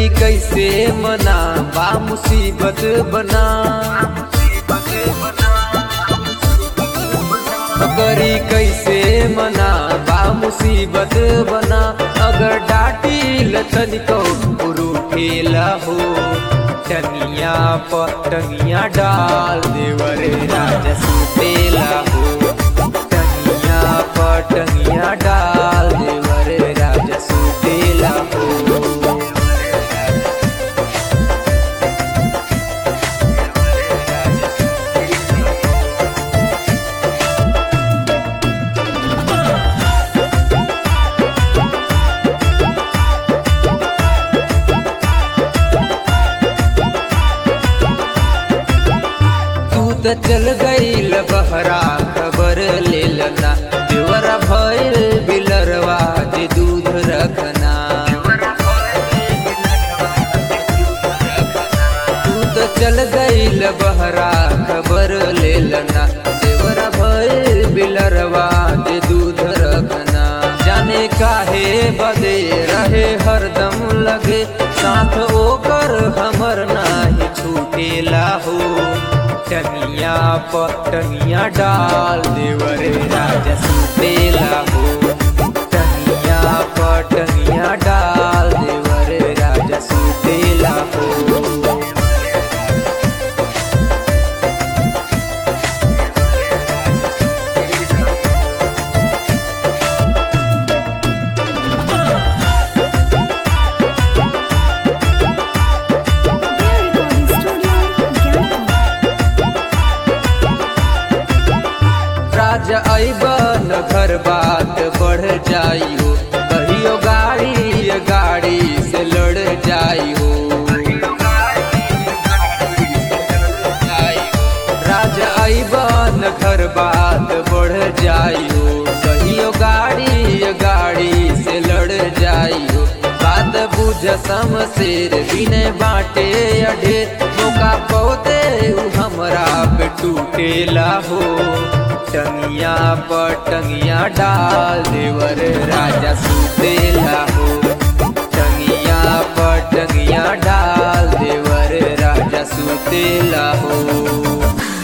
करी कैसे मना बा मुसीबत बना करी कैसे मना बा मुसीबत बना अगर डाटी लतन को उरूठेला हो टनिया पर टनिया डाल देवरे राजा सुतेला हो टनिया पर टनिया डाल देवरे राजा सुतेला हो तू त चल गईल बहरा खबर ले लना देवरा भइल बिलरवा जे दूध रखना तू त चल गईल बहरा खबर ले लना देवरा भइल बिलरवा जे दूध रखना जाने काहे बदे रहे हरदम लगे साथ ओकर हमर नाही छूटेला हो टनिया पर टनिया डाल देवरे राजा सुतेला हो टनिया पर टनिया डाल देवरे राजा सुतेला हो Their recording studio, Gangtok. राजा अबन घर बात बढ़ जाइयो कहियो गाड़ी गाड़ी से लड़ जाइयो राजा अबन घर बात बढ़ जाइयो कहियो गाड़ी गाड़ी से लड़ जाइयो बात बुझ समशेर बिने बाटे अढे मौका पौते उ हमरा पे टूटेला हो टंगिया पर टंगिया डाल देवर राजा सुतेला हो टंगिया पर टंगिया डाल देवर राजा सुतेला हो